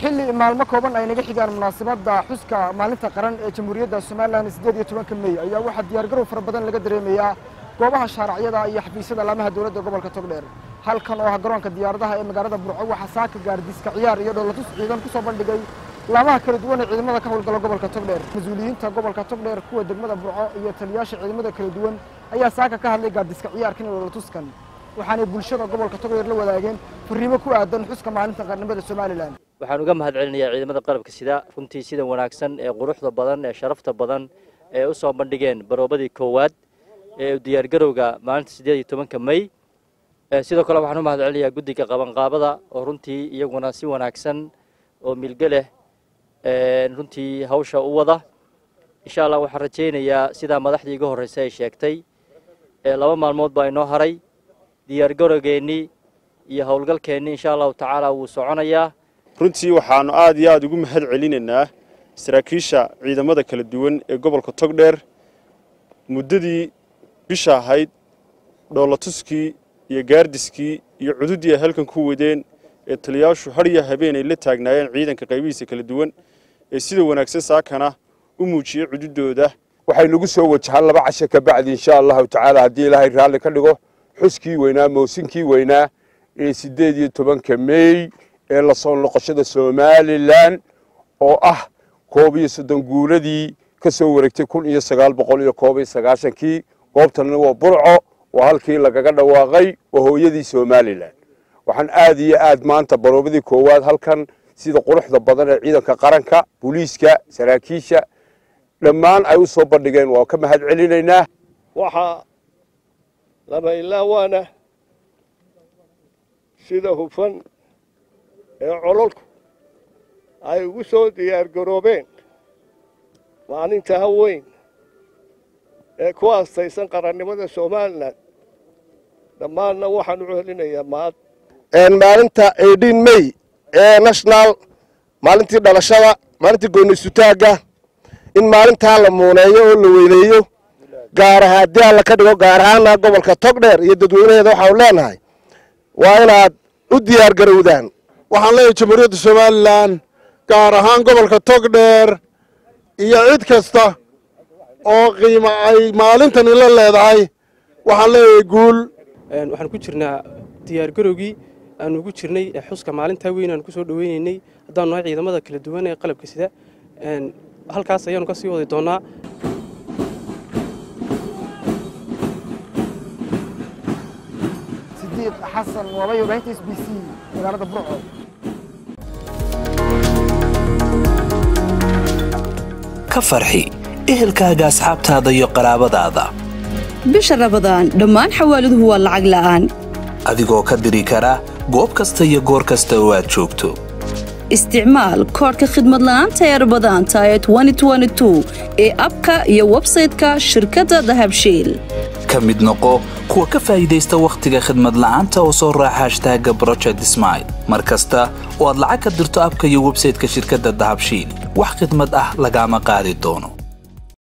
xilli maalmo kooban ay naga xigaan munaasabadda xuska maalinta qaran ee jamhuuriyadda somalilan siddeed iyo tobanka mey ayaa waxaa diyaargarow fara badan laga dareemayaa goobaha shaaracyada iyo xafiisyada laamaha dowladda gobolka togdheer halkan oo ah garoonka diyaaradaha ee magaalada burco waxaa saaka gaardiiska ciyaar iyo dhoolatus ciidan ku soo bandhigay laamaha kala duwan ee ciidamada ka howlgala gobolka togdheer mas-uuliyiinta gobolka togdheer kuwa degmada burco iyo taliyaasha ciidamada kala duwan ayaa saaka ka hadlay gaardiiska ciyaarkan iyo dhoolatuskan waxaanay bulshada gobolka togdheer la wadaageen fariimo ku aadan xuska maalinta qarnimada somalilan waxaan uga mahad celinayaa ciidamada qalabka sida runtii sida wanaagsan ee quruxda badan ee sharafta badan ee u soo bandhigeen baroobadii koowaad ee diyaargarowga maalinta siddeed iyo tobanka mey sidoo kale waxaan u mahad celinayaa guddiga qabanqaabada oo runtii iyaguna si wanaagsan oo milge leh runtii hawsha u wada insha allah waxaan rajaynayaa sidaa madaxdii iga horreysay ay sheegtay laba maalmood baa inoo haray diyaargarowgeennii iyo howlgalkeennii insha allahu tacaala wuu soconayaa runtii waxaannu aad iyo aad ugu mahad celinaynaa saraakiisha ciidamada kala duwan ee gobolka togdheer muddadii bisha ahayd dhoolatuskii iyo gaardiskii iyo cududdii ay halkan ku wadeen ee taliyaashu hadhiya habeen ay la taagnaayeen ciidanka qaybihiisa kala duwan ee sida wanaagsan saakana u muujiyey cududdooda waxay nagu soo wajahaan laba casho ka bacdi insha allahu tacaala haddii ilaahay raalli ka dhigo xuskii weynaa mawsinkii weynaa ee siddeed iyo tobanka meey ee la soo noqoshada somalilan oo ah koob iyo soddon guuladii ka soo wareegtay kun iyo sagaal boqol iyo koob iyo sagaashankii goobtanna waa burco waa halkii lagaga dhawaaqay waa hooyadii somalilan waxaan aad iyo aad maanta baroobadii koowaad halkan sida quruxda badan ee ciidanka qaranka booliiska saraakiisha dhammaan ay u soo bandhigeen waa ka mahad celinaynaa waxaa lama ilaawaana sida hufan ee cololku ay ugu soo diyaargaroobeen maalintaa weyn ee ku aastaysan qarannimada somalilan dhammaanna waxaan u celinayaa mahad maalinta eighteen may ee national maalintii dhalashada maalintii gooniysutaagga in maalintaa la muuneeyo oo la weyneeyo gaar ahaa haddii alla ka dhigo gaar ahaana gobolka togdheer iyo dadweynaheeda waxaanu leenahay waa inaad u diyaar garowdaan waxaan leeyahay jamhuuriyadda somalilan gaar ahaan gobolka togdheer iyo cid kasta oo qiimo ay maalintani la leedahay waxaan leeyahay guul waxaan ku jirnaa diyaargarowgii aanu ugu jirnay xuska maalintaa weyn aanu ku soo dhoweynaynay haddaanu nahay ciidamada kala duwan ee qalabka sida halkaas ayaanu ka sii wadi doonnaa sidiiq xasan waabay warbaahinta s b c magaalada burco ka farxi ehelkaaga asxaabtaada iyo qaraabadaada bisha rabadaan dhammaan xawaaladuhu waa lacag la'aan adigoo ka diri kara goob kasta iyo goor kasta oo aad joogto isticmaal koodhka khidmad la'aanta ee rabadaanta ee ee abka iyo websayte-ka shirkadda dahabshiil ka mid noqo kuwa ka faa'iidaysta wakhtiga khidmad la'aanta oo soo raaca hashtaaga broject smail mar kasta oo aad lacag ka dirto abka iyo websayte-ka shirkadda dahabshiil wax khidmad ah lagaama qaadi doono